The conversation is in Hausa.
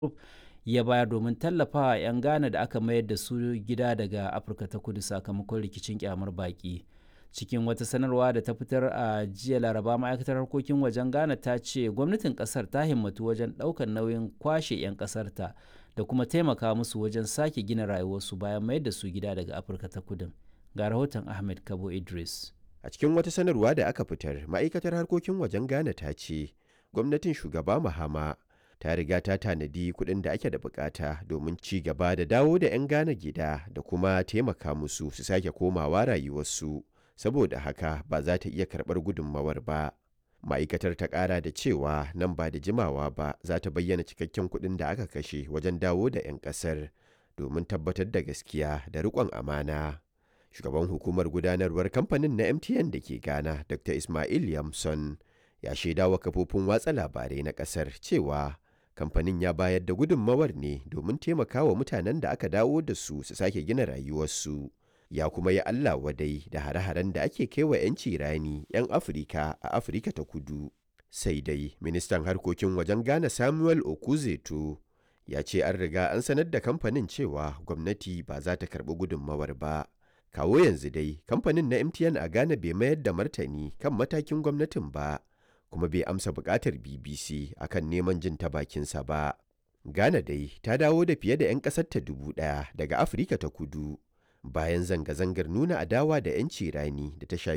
ya bayar domin tallafawa 'yan Ghana da aka mayar da su gida daga Afirka ta Kudu sakamakon rikicin kyamar baki. Cikin wata sanarwa da ta fitar a jiya Laraba ma'aikatar harkokin wajen Ghana ta ce gwamnatin kasar ta himmatu wajen ɗaukar nauyin kwashe 'yan ƙasarta da kuma taimaka musu wajen sake gina rayuwarsu bayan mayar da su gida daga Afirka ta Kudu. Ga rahoton Ahmed Kabo Idris. A cikin wata sanarwa da aka fitar, ma'aikatar harkokin wajen Ghana ta ce gwamnatin shugaba Mahama ta riga ta tanadi kuɗin da ake da bukata domin ci gaba da dawo da 'yan Ghana gida da kuma taimaka musu su sake komawa rayuwarsu. Saboda haka ba za ta iya karɓar gudunmawar ba. Ma'aikatar ta ƙara da cewa nan ba da jimawa ba za ta bayyana cikakken kuɗin da aka kashe wajen dawo da 'yan ƙasar domin tabbatar da gaskiya da riƙon amana. Shugaban hukumar gudanarwar kamfanin na MTN da ke Ghana, Dr. Ismail Yamson, ya shaidawa kafofin watsa labarai na ƙasar cewa kamfanin ya bayar da gudunmawar ne domin taimakawa mutanen da aka dawo da su su sake gina rayuwarsu ya kuma yi Allah wadai da hare-haren da ake kaiwa 'yanci rani 'yan Afirka a Afirka ta kudu. Sai dai ministan harkokin wajen Ghana Samuel Okuzeto ya ce an riga an sanar da kamfanin cewa gwamnati ba za ta karɓi gudunmawar ba. Kawo yanzu dai kamfanin na MTN a Ghana bai mayar da martani kan matakin gwamnatin ba. kuma bai amsa bukatar BBC akan neman jin ta bakinsa ba. Ghana dai ta dawo da fiye da 'yan ƙasarta dubu ɗaya daga Afirka ta kudu bayan zanga-zangar nuna adawa da 'yanci rani da ta shafi